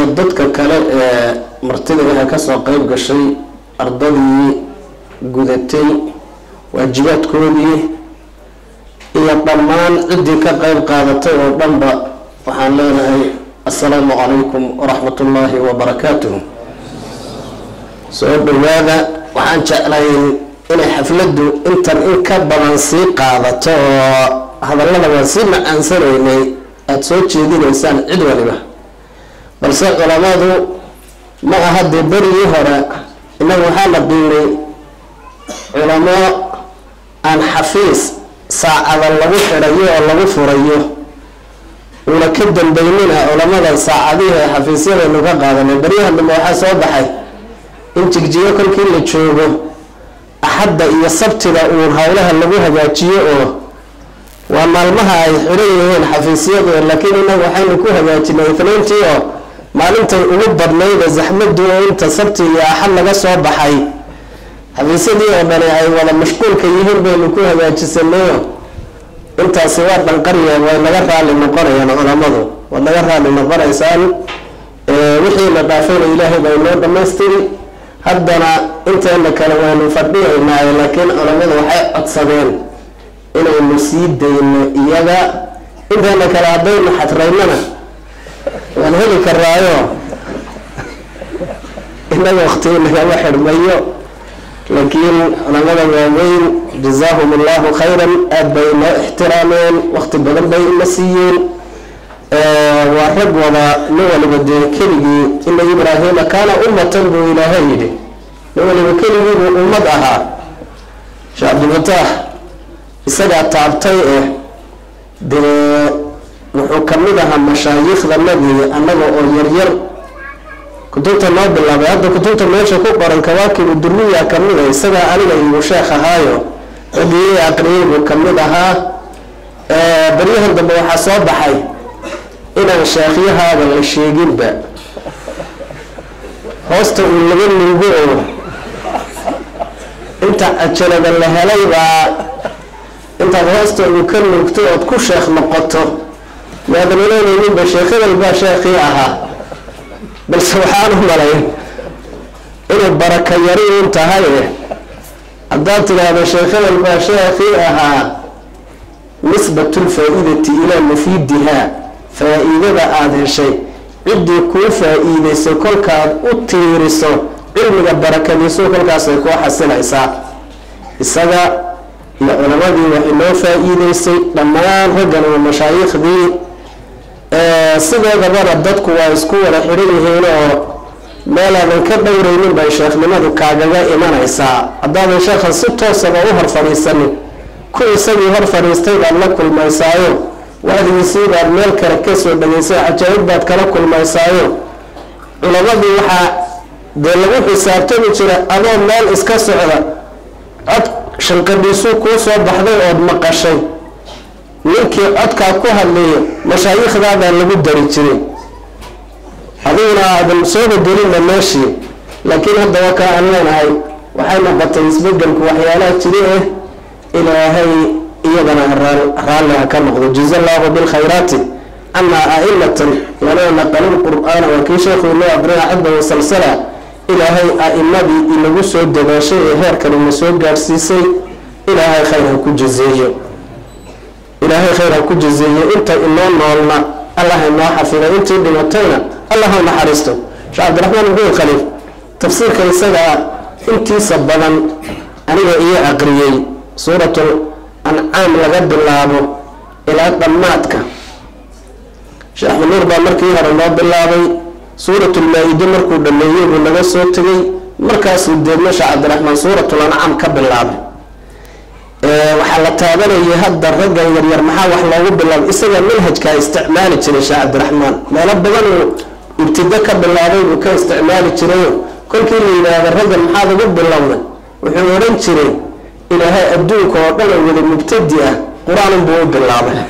dadka kale ee martida waxay kasoo qeyb gashay ardadii gudatay waajibaadkoodii iyo dhammaan ciddii ka qeyb qaadatay oo dhanba waxaan leenahay assalaamu calaykum waraxmat ullaahi wabarakaatuh soo dhawaada waxaan jeclayn inay xafladdu intan in ka badan sii qaadato oo hadallada waan sii macaansanaynay aada soo jeedinaysaan cid waliba balse culamadu ma aha dee berigii hore innagu waxaa la qiimay culamo aan xafiis saacada lagu xidhayo oo lagu furayo uuna ka dambeynina culamadan saacadihii ee xafiisyadaynu ka qaadanay beryahan dambe waxaa soo baxay in jigjigo kolkii la joogo axadda iyo sabtida uun howlaha lagu hagaajiyo oo waa maalmaha ay xidhan yihiin xafiisyadu laakiin inagu waxaynu ku hagaajinay itniintii oo maalintay ugu badnayda zaxmadu oo inta sabti iyo axad laga soo baxay xafiisyadii oo dhani ay wada mashquulka yihiin baynu ku hagaajisanayo intaasi waa dhanqarya way naga raali noqonayaan culamadu waad naga raali noqonaysaan wixii la dhaafayna ilaahay baa inoo dhamaystiri haddana inteena kale waynu fadhiyaynaayo laakiin culamadu waxay codsadeen inaynu sii dayno iyaga inteena kale haddaynu xadraynana waan heli karaayo inaga wakti nagama xidhmayo laakiin culamada waaweyn jazaahum allahu khayran aada bay inoo ixtiraameen wakti badan bay ina siiyeen waa rag wada nin waliba dee keligii ina ibraahima kaana ummatan buu ilaahay yidhi nin waliba keligii buu ummad ahaa sheekh cabdilfataax isagaa taabtay eh dee wuxuu kamid ahaa mashaayikhdanadii annaga oo yaryar kutubta noo bilaabay hadda kutubta meesha ku qoran kawaakibu duriya kamid a isagaa aniga igu sheekh ahaayo raggii aqriyay buu kamid ahaa baryahan dambe waxaa soo baxay inaan sheekhyahaada la sheeginba hoosta uu laga nuugo oo inta cajalada la helay baa intaad hoosta uu ka nuugto ood ku sheekh noqoto maadan ilanayninba sheekh hebel baa sheekhii ahaa balse waxaan u malayn inay baraka yari un tahay haddaad tidhaahdo sheekh hebel baa sheekhii ahaa nisbatulfaa-idati ilaa mufiidiha faa-iidada aada heshay ciddii kuu faa-iideyso kolkaad u tiiriso cilmiga barakadiisu kolkaasay kuu xasilaysaa isaga iyo culamadii waxay noo faa-iideysay dhammaan raggan iyo mashaayiikhdii sideedabana dadku waa isku wada xidhan yihiin oo meelaadan ka dhowreynin bay sheekhnimadu kaagaga imanaysaa haddaadan sheekhan si toosaba u hor fadhiisanin ku isagii hor fadhiistay baad la kulmaysaayo wacdigiisii baad meel kale kasoo dhageysay cajaa'ib baad kala kulmaysaayo culamadii waxaa dee lagu xisaabtami jira adoo meel iska socda cod shanqadhiisuu kuu soo baxday ood maqashay ninkii codkaa ku hadlayo mashaayiikhdaadaa lagu dari jiray adiguna aadan soo bedelinna meeshii laakiin hadda waa kaa aan leenahay waxay noqotay isbedelku waxyaalaha jiri ah ilaahay iyadana raalli ha ka noqdo jaza allahu bilkhayraati ama a'imatan lanaa naqalu lqur'aana waa kii sheekhu inoo aqriya xadda wasalsala ilaahay a'imadii inagu soo dadaashay ee heerkan ina soo gaadhsiisay ilaahay khayr ha ku jazeeyo ilaahay khayr ha ku jazeeyo inta inoo noolna allah inoo xafiday intii dhimatayna allah ha naxariisto sheekh cabdiraxmaan ibn khaliif tafsiirka isagaa intiisa badan aniga iyo aqriyey suuratul ancaam laga bilaabo ilaa dhammaadka sheekh manuur baa markii hore noo bilaabay suuratulmaa-ide markuu dhameeyey buu naga soo tegay markaasuu deedna sheekh cabdiraxmaan suuratul ancaam ka bilaabay waxaa la taabanayay hadda raggan yaryar maxaa wax loogu bilaabay isaga manhajkaa isticmaali jiray sheekh cabdiraxmaan meelo badan uu ibtido ka bilaabay buu ka isticmaali jirayo kolkii la yidhaahda raggan maxaad ugu bilowday wuxuu odhan jiray ilaahay adduunka oo dhan oo wada mubtadi ah qur-aanun buu u bilaabay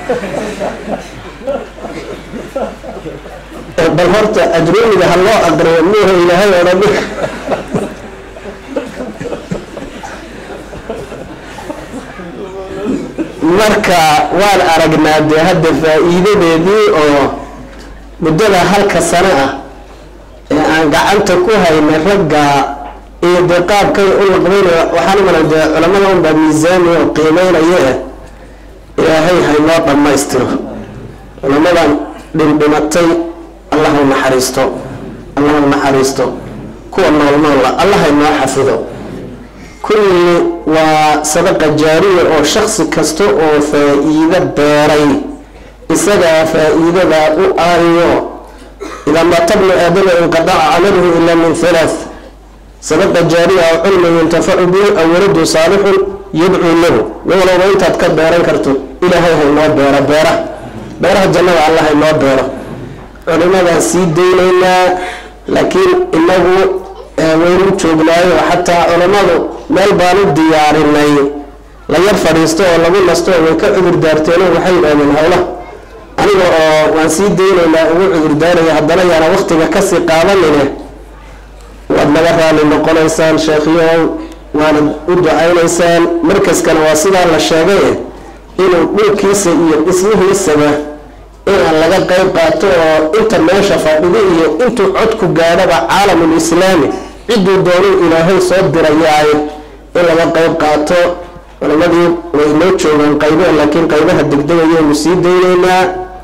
bal horta ajrumiga ha loo aqriyo muuha ilaahay odhan marka waan aragnaa dee hadda faa-iidadeedii oo muddada halka sano ah aan gacanta ku haynay ragga iyo dee qaabkay u laqbaynaya waxaan umala dee culamada unbaa miisaami oo qiimeynaya eh ilaahay haynoo dhammaystiro culamadan dhindhimatay allah u naxariisto allah u naxariisto kuwa nool noola allah haynoo xafido kulli waa sadaqa jaariya oo shaksi kasta oo faa-iido beeray isagaa faa-iidadaa u aariyo idaa maata bnu aadama inqadaca camaluhu ilaa min halaath sadaqa jaariya oo cilmi yuntafacu bihi aw waladu saalixun yadcuu lahu nin walowba intaad ka beeran karto ilaahay haynoo beero beera beeraha jannada allah haynoo beero culimadaan sii daynaynaa laakiin inagu waynu joognaayo xataa culimmadu meel baan u diyaarinay la yar fadhiisto oo lagu nasto way ka cudur daarteeno waxay yidhahdeen howlaha aniga oo waan sii daynaynaa ugu cudur daaraya haddana yaana waktiga kasii qaadanine waad naga raali noqonaysaan sheekhyow waanad u ducaynaysaan markaskana waa sidaa la sheegay inuu dhulkiisa iyo dhismihiisaba inaan laga qeyb qaato oo inta meesha fadhidi iyo intuu codku gaadhaba caalamul islaami cidduu doonuu ilaahay soo dirayaaye in laga qeyb qaato culamadii way noo joogaan qaybo laakiin qaybaha degdegayaynu sii daynaynaa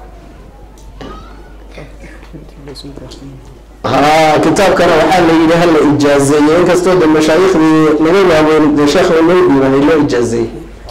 ha kitaabkana waxaa la yidhi hala ijaazeeye inkastoo de mashaaikhdii naga waaweyn dee sheekh noo dhiibanay loo ijaazeeyey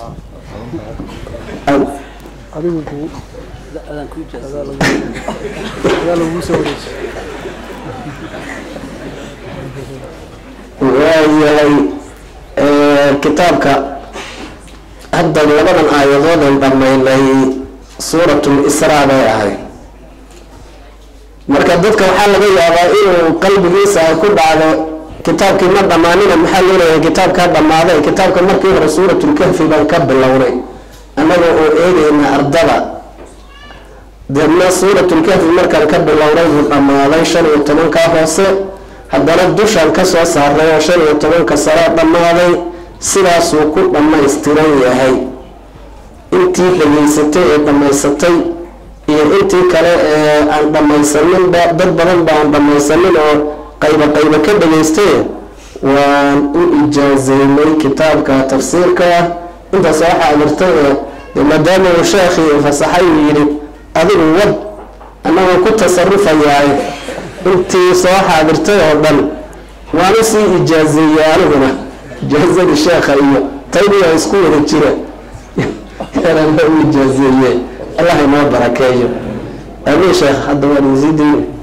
waayahay kitaabka hadda labadan aayadoodan dhammaynay suuratul israa bay ahay marka dadka waxaa laga yaabaa inuu qalbigiisa ay ku dhacdo kitaabkii ma dhammaanina maxaa loo leeyahay kitaabkaa dhammaaday kitaabka markii hore suuratulkahfi baan ka bilownay annaga oo eegayna ardada deedna suuratulkahfi markaan ka bilownay buu dhammaaday shan iyo tobankaa hoose haddana dushaan kasoo saaray oo shan iyo tobanka sare dhammaaday sidaasuu ku dhammaystiran yahay intii dhageysatay ee dhammaysatay iyo intii kale ee aan dhammaysaninba dad badan ba aan dhammaysanin oo qaybo qaybo ka dhageystay waan u ijaazeynay kitaabka tafsiirka intaas waxaa amirtay ee maadaama uu sheekhii fasaxay uu yidhi adigu wad annagoo ku tasarufayaay intii soo xaadirtay oo dhan waan usii ijaazeeyey aniguna ijaazadii sheekha iyo taydiya isku wada jira u ijaazeeye allah inoo barakeeyo amiin sheekh hadda waan isii dayna